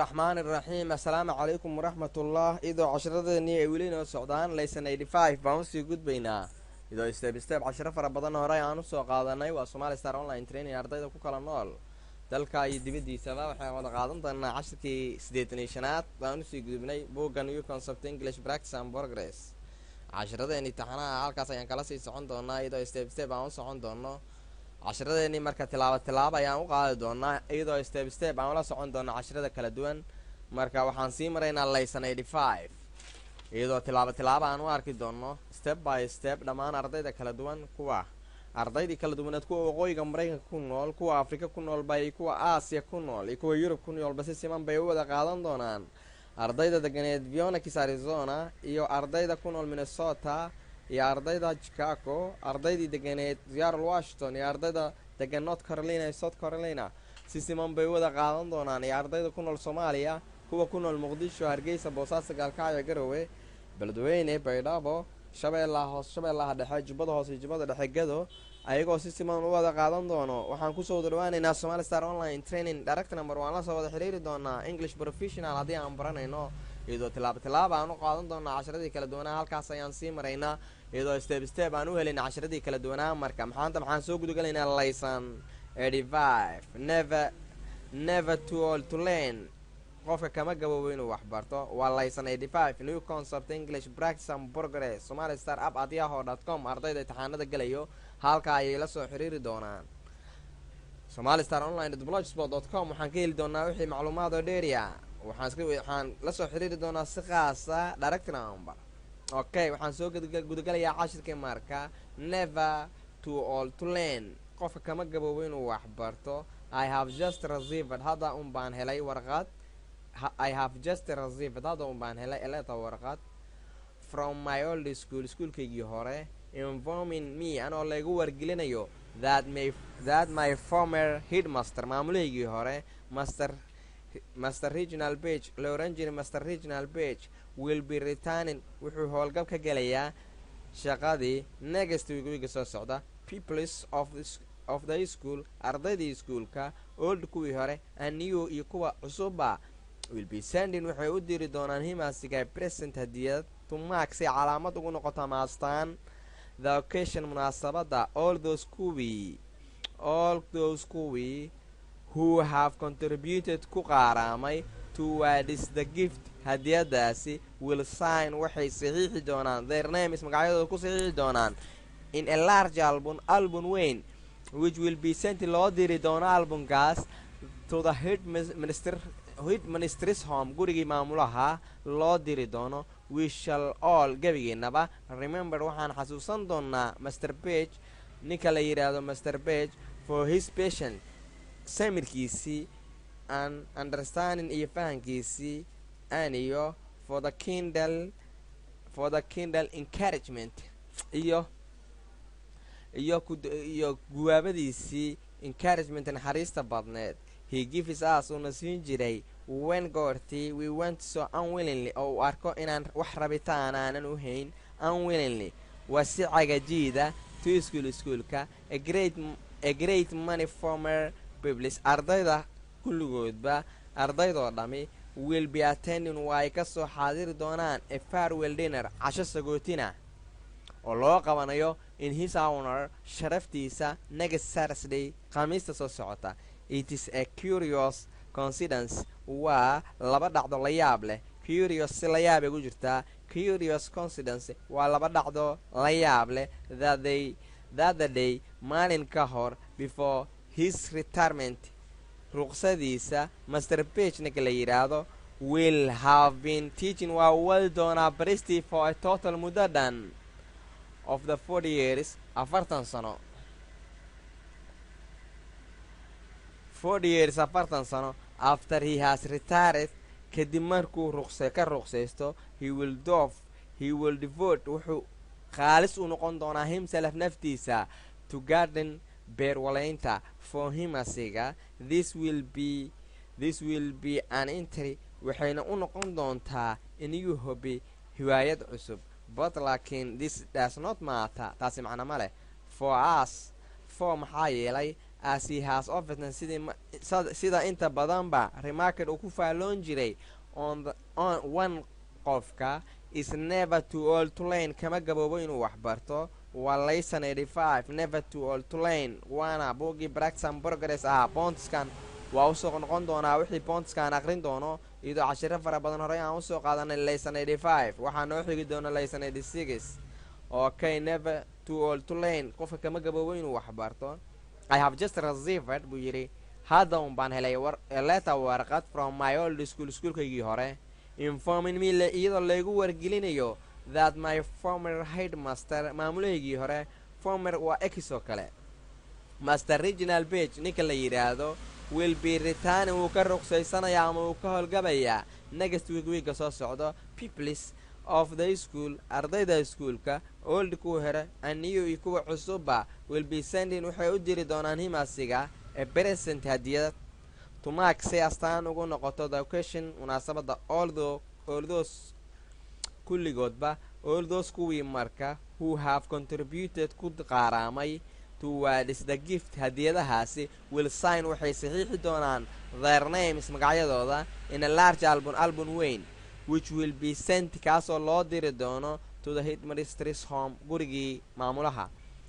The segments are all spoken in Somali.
raxmaan iraxiim assalaamu calaykum waraxmatullah idoo casharadeenii ay weli noo socdaan laysan eighty five baan usii gudbaynaa idoo step step cashiro fara badan horey aan usoo qaadanay waa somali star online training ardayda ku kala nool dalka iyo dibaddiisaba waxaan wada qaadan doonaa cashirkii siddeetan iyo shanaad baan usii gudubnay bugga new concept english practice and progress cashiradeen imtixaanaha halkaas ayaan kala sii socon doonaa iyadoo step step aan u socon doono cashiradeenii marka tilaabo tilaabo ayaan u qaadi doonaa iyadoo step step aan ula socon doona cashirada kala duwan marka waxaan sii maraynaa laysan eighty five iyadoo tilaabo tilaabo aan u arki doono step by step dhammaan ardayda kala duwan kuwa ardaydii kala duwaneed kuwa waqooyiga maraykanka ku nool kuwa afrika ku noolba iyo kuwa aasiya ku nool iyo kuwa yurub ku noolba si siman bay u wada qaadan doonaan ardayda deganeed vionakis arizona iyo ardayda ku nool minnesota iyo ardayda chicago ardaydii deganeed seattle washington iyo ardayda degan north carolina iyo south carolina si siman bay u wada qaadan doonaan iyo ardayda ku nool soomaaliya kuwa ku nool muqdisho hargeysa boosaaso gaalkacyo garowe beledweyne baydhabo shabeellaha hoos shabeellaha dhexe jubbada hoose iyo jubbada dhexe gado ayagoo si siman u wada qaadan doono waxaan kusoo wada dhawaaneynaa somali star online training direct number waan la soo wada xiriiri doonaa english professional haddii aan baranayno iyadoo tilaabo tilaaba aan u qaadan doonaa casharadii kala duwanaa halkaas ayaan sii maraynaa iyadoo step step aan u helayna casharadii kala duwanaa marka maxaanta maxaan soo gudagalaynaa laysan eighty five never never to all to learn qofka kama gaboobo inuu waxbarto waa laysan eighty five new concept english practice and progress somali star app at yaho dot com ardayda imtixaanada gelayo halka ayay la soo xiriiri doonaan somali star online blogspot dot com waxaan ka heli doonaa wixii macluumaad oo dheeriya waxaan iska waxaan la soo xiriiri doonaa si qaasa direct number okay waxaan soo gudagalayaa cashirkii marka never to all to learn qofka kama gaboobo inuu waxbarto i have just received hadda un baan helay warqad i have just received hadda un baan helay eleta warqad from my old school iskuolkaygii hore informing me anoo laygu wargelinayo that my that my former headmaster maamulahaygii hore master master regional page la oran jiray master regional page will be returning wuxuu howlgab ka gelayaa shaqadii next week wiga soo socda peoples of the, of the school ardaydii iskuolka old kuwii hore aniyo iyo kuwa cusuba will be sending waxay u diri doonaan himasiga present hadiyad tumaak si calaamad ugu noqoto maastaan the occasion munaasabadda all those kuwii all those kuwii who have contributed ku qaaraamay towards the gift hadiyadaasi will sign waxay saxiixi doonaan their names magacyadooda ku saxiixi doonaan in a large album album weyn which will be sent loo diri doono albumkaas to the head minister head ministers home gurigii maamulaha loo diri doono we shall all gebigeennaba remember waxaan xasuusan doonaa master bage ninka la yidhaahdo master bage for his patient samirkiisii an understanding iyo fahankiisii aniyo for the kindle for the kindle encouragement iyo iyo iyo guwaabadiisii encouragement naxariista badneed he gives us uuna siin jiray wen goortii we went so unwillingly oo uu arko inaan wax rabitaan aanan u hayn unwillingly waa si cagajiida to school iskuolka a great money former biblis ardayda kulligoodba ardaydoo dhammi will be attending waa ay ka soo xaadiri doonaan a farwell dinner casho sagootina oo loo qabanayo in his owner sharaftiisa next saturday khamiista soo socota it is a curious coincidence waa laba dhacdo la yaab leh curious si la yaabay ku jirtaa curious coincidence waa laba dhacdo la yaab leh thatthay thatthe day maalin ka hor before his retirement ruqsadiisa master bage ninka la yidhaahdo will have been teaching waa wadi doonaa baristii for a total muddo dhan of the forty years afartan sano forty years afartan sano after he has retired kadib markuu ruqse ka ruqsaysto he will dof he will devote wuxuu khaalis u noqon doonaa himself naftiisa to garden beerwalaynta for himasiga this will be this will be an entry waxayna u noqon doontaa iniyuu hobi hiwaayad cusub but laakiin this does not matter taasi macno ma leh for us for maxaa yeelay as he has often sidii sida inta badanba remarket uu ku faalloon jiray on one qofka is never to all to lane kama gaboobo inuu waxbarto waa layson eighty five never to all to lane waana buugii braxam progress ahaa boontiskan waa usoo noqon doonaa wixii boontiskan aqrin doono iyadoo cashiro fara badan horey aan usoo qaadanay layson eighty five waxaa noo xigi doona layson eighty six okay never to all to lane qofka kama gaboobo inuu waxbarto i have just received buu yidhi hadda un baan helay letter warqad from my old school iskuolkaygii hore informing me iyadoo laygu wargelinayo that my former headmaster maamulahaygii hore former waa ex oo kale master regional bage ninka la yidhaahdo will be returning wuu ka ruqsaysanayaa ama wuu ka howlgabayaa next week wiigga soo socdo peoples of the school ardayda iskuolka old kuwa hore aniyu iyo kuwa cusubba will be sending waxay u diri doonaan himasiga ee present hadiyad tumaak si astaan ugu noqoto the question munaasabadda oldo oldos kulligoodba oldos kuwii marka who have contributed ku qaaraamay towards the gift hadiyadahaasi will sign waxay saxiixi doonaan their names magacyadooda in a large album album weyn which will be sent kaasoo loo diri doono to the headmistris home gurigii maamulaha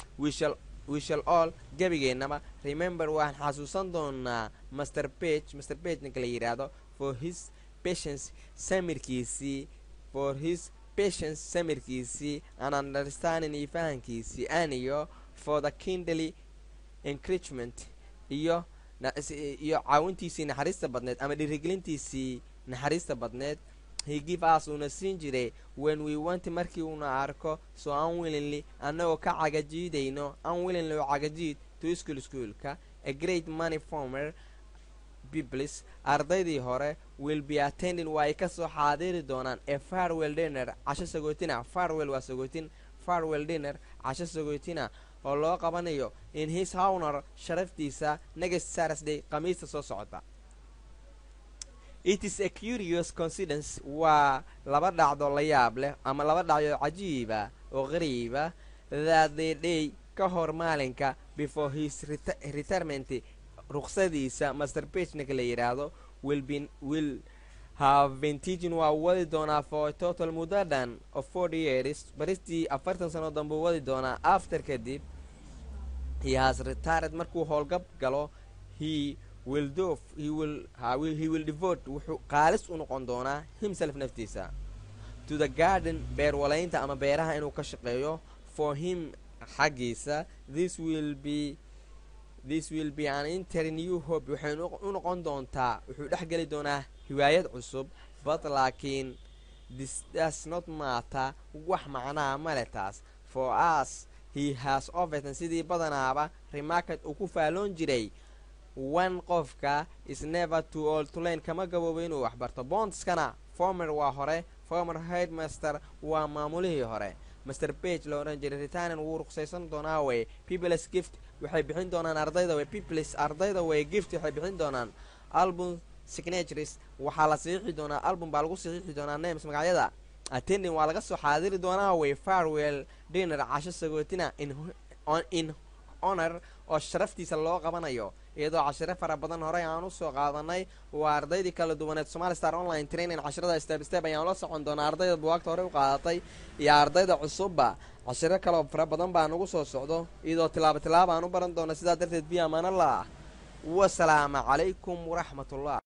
we shall all gebigeennaba remember waan xasuusan doonaa master page master page ninka la yidhaahdo for his patience samirkiisii for his patience samirkiisii and understanding iyo fahankiisii aniyo for the kindly encouragement iyo iyo caawintiisii naxariista badneed ama dhiirigelintiisii naxariista badneed he give us uuna siin jiray when we want markii uuna arko so unwillingly annagoo ka cagajiidayno unwillingly oo cagajiid to school schoolka a great money former biblis ardaydii hore will be attending waa ay kasoo xaadiri doonaan a farwell dinner casho sagootina farwell waa sagootin farwell dinner casho sagootina oo loo qabanayo in his hownor sharaftiisa next saturday khamiista soo socota it is a curious coincidence waa laba dhacdo la yaab leh ama laba dhacdo cajiiba oo qariiba that the day ka hor maalinka before his retirement ruqsadiisa master pagnika la yidhaahdo will have been teaching waa wadi doonaa for total muddo dhan of forty years baristii afartan sano dambuu wadi doonaa after kadib he has retired markuu howlgab galo he will do he will he will devote wuxuu qaalis u noqon doonaa himself naftiisa to the garden beer walaynta ama beeraha inuu ka shaqeeyo for him xaggiisa this will be this will be an inter new hope waxay u noqon doontaa wuxuu dhex geli doonaa hiwaayad cusub but laakiin this does not matter wax macnaha male taas for us he has overton sidii badanaaba remarket uu ku faalloon jiray one qofka is never to all to lane kama gaboobo inuu waxbarto bondskana former waa hore former headmaster waa maamulihii hore master page la odhan jiray ritanan wuu ruqsaysan doonaa way peoples gift waxay bixin doonaan ardayda way peoples ardayda way gift waxay bixin doonaan album signatures waxaa la saxiixi doonaa album baa lagu saxiixi doonaa names magacyada attending waa laga soo xaadiri doonaa way farwell dinner casho sagootina in honor oo sharaftiisa loo qabanayo iyadoo cashiro fara badan horey aan usoo qaadanay waa ardaydii kala duwaneed somali star online training cashirada step step ayaan la socon doonaa ardayda buwaagta horey u qaadatay iyo ardayda cusubba cashiro kaloo fara badan baa nagu soo socdo iyadoo tilaabo tilaaba aan u baran doona sidaa darteed biyo amaanala ah wasalaamu calaykum waraxmatullah